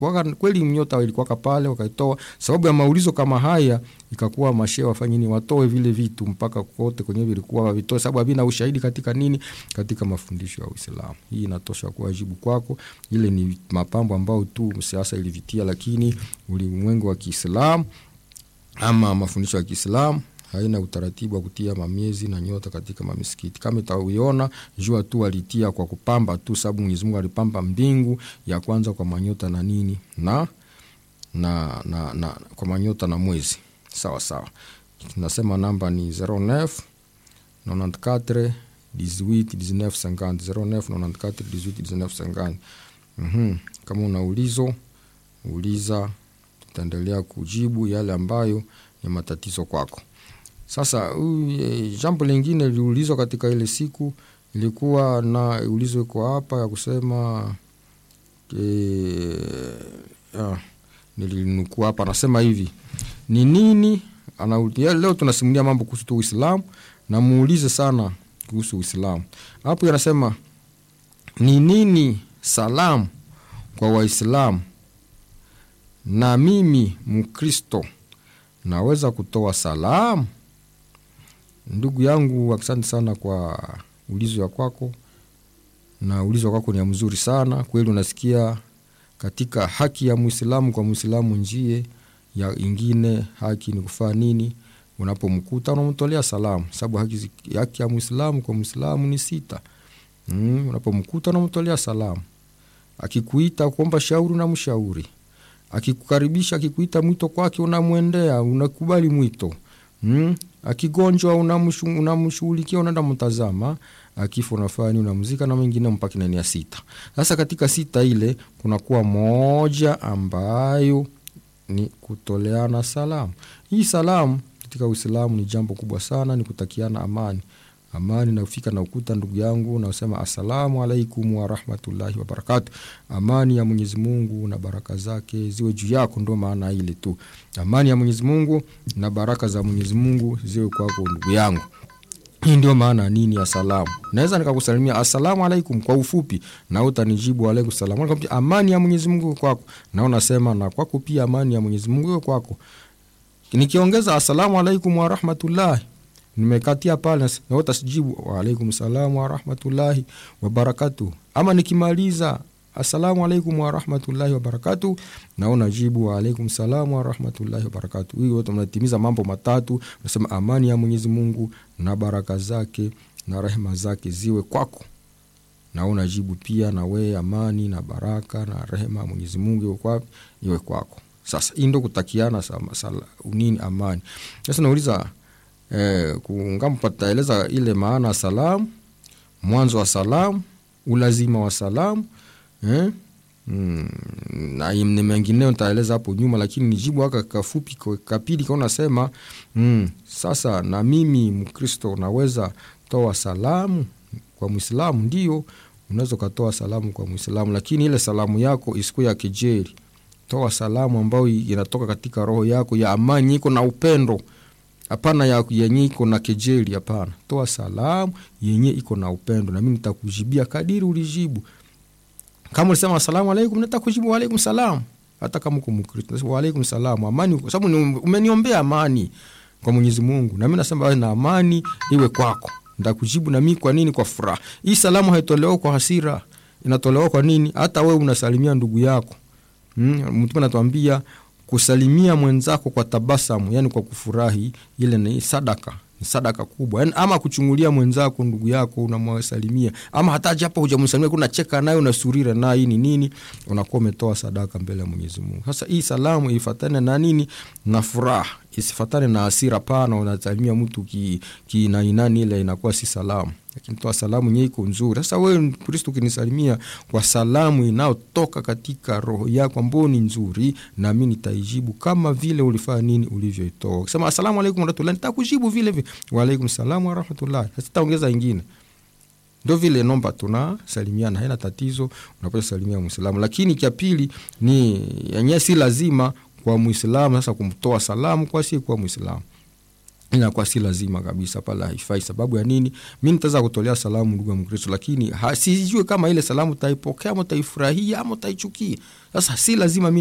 waka, kweli nyota ilikuwaka pale wakaitoa. Sababu ya maulizo kama haya ikakuwa mashehe wafanye nini, watoe vile vitu mpaka kote kwenye vilikuwa wavitoe, sababu havina ushahidi katika nini, katika mafundisho ya Uislamu. Hii inatosha kuwa jibu kwako. Ile ni mapambo ambayo tu siasa ilivitia, lakini ulimwengu wa Kiislamu ama mafundisho ya Kiislamu haina utaratibu wa kutia mamiezi na nyota katika mamisikiti. Kama itauiona jua tu alitia kwa kupamba tu, sababu Mwenyezi Mungu alipamba mbingu ya kwanza kwa manyota na nini na, na, na, na kwa manyota na mwezi sawa sawa. Tunasema namba ni 09 94 18 19 50 09 94 18 19 50. Mhm, kama una ulizo uliza, tutaendelea kujibu yale ambayo ni matatizo kwako. Sasa uh, jambo lingine liliulizwa katika ile siku ilikuwa na ulizo iko hapa ya kusema e, ah, nilinukuu hapa, anasema hivi ni nini ana, leo tunasimulia mambo kuhusu tu Uislamu na muulize sana kuhusu Uislamu. Hapo anasema ni nini salamu kwa Waislamu, na mimi Mkristo naweza kutoa salamu? Ndugu yangu, asante sana kwa ulizo ya kwako, na ulizo wa kwako ni ya mzuri sana kweli. Unasikia katika haki ya Muislamu kwa Muislamu njie ya ingine haki ni kufaa nini? Unapomkuta unamtolea salamu, sababu haki, haki ya Muislamu kwa Muislamu ni sita. Mm, unapomkuta unamtolea salamu, akikuita kuomba shauri unamshauri, akikukaribisha, akikuita mwito kwake unamwendea, unakubali mwito mm. Akigonjwa unamshughulikia, unaenda mtazama, akifa unafanya unamzika na mengine mpaka nani ya sita. Sasa katika sita ile kunakuwa moja ambayo ni kutoleana salamu. Hii salamu katika Uislamu ni jambo kubwa sana, ni kutakiana amani. Amani nafika na ukuta, ndugu yangu, nasema assalamu alaikum warahmatullahi wabarakatu. Amani ya Mwenyezi Mungu na baraka zake ziwe juu yako, ndo maana ile tu, amani ya Mwenyezi Mungu na baraka za Mwenyezi Mungu ziwe kwako, ndugu yangu. Hii ndio maana nini ya salamu. Naweza nikakusalimia assalamu alaikum kwa ufupi, na utanijibu alaikum salam, amani ya Mwenyezi Mungu kwako, na unasema na kwako pia amani ya Mwenyezi Mungu iwe kwako. Nikiongeza assalamu alaikum warahmatullahi nimekatia pale na utasijibu waalaikum salam warahmatullahi wabarakatu. Ama nikimaliza assalamu alaikum warahmatullahi wabarakatu, na unajibu waalaikum salam warahmatullahi wabarakatu. Hii wote mnatimiza mambo matatu, nasema amani ya Mwenyezi Mungu na baraka zake na rehema zake ziwe kwako, na unajibu pia na wewe amani na baraka na rehema ya Mwenyezi Mungu iwe kwako, iwe kwako. Sasa hii ndo kutakiana nini amani. Sasa nauliza Eh, kungampataeleza ile maana ya salamu, mwanzo wa salamu, ulazima wa salamu eh? Mm, na ni mengineo nitaeleza hapo nyuma, lakini nijibu haka kafupi kapili kaona sema mm, sasa na mimi Mkristo naweza toa salamu kwa Mwislamu? Ndio, unaweza ukatoa salamu kwa Mwislamu, lakini ile salamu yako isikuwe ya kejeli. Toa salamu ambayo inatoka katika roho yako ya amani, iko na upendo Hapana ya yenye iko na kejeli, hapana. Toa salamu yenye iko na upendo, nami nitakujibia kadiri ulijibu. Kama ulisema asalamu alaikum, nitakujibu waalaikum salam, hata kama uko Mkristo waalaikum salam, amani, kwa sababu umeniombea amani kwa Mwenyezi Mungu, nami nasema na amani iwe kwako, nitakujibu nami. Kwa nini? Kwa furaha. Hii salamu haitolewa kwa hasira, inatolewa kwa nini? Hata wewe unasalimia ndugu yako, Mtume anatuambia kusalimia mwenzako kwa tabasamu, yani kwa kufurahi, ile ni sadaka, ni sadaka kubwa yani, ama kuchungulia mwenzako ndugu yako unamwasalimia, ama hata japo hujamsalimia kuna cheka naye unasurira naye, hii ni nini? Unakuwa umetoa sadaka mbele ya Mwenyezi Mungu. Sasa hii salamu ifatane na nini? Na furaha, isifatane na hasira. Pana unasalimia mtu kinainani ki ile inakuwa si salamu lakini toa salamu nye iko nzuri. Sasa wewe Mkristo ukinisalimia kwa salamu inayotoka katika roho yako ambayo ni nzuri, nami nitaijibu kama vile ulifanya nini, ulivyoitoa. Ukisema asalamu alaikum warahmatullahi, nitakujibu vile vile waalaikum salamu warahmatullahi, sitaongeza ingine. Ndo vile nomba tunasalimiana, haina tatizo, unapaswa salimia Muislamu. Lakini cha pili ni yenyewe si lazima kwa Muislamu sasa kumtoa salamu kwa si kwa Muislamu inakuwa si lazima kabisa pale haifai sababu ya nini mi nitaweza kutolea salamu ndugu ya mkristo lakini ha- sijue kama ile salamu utaipokea ama utaifurahia ama utaichukia sasa si lazima mi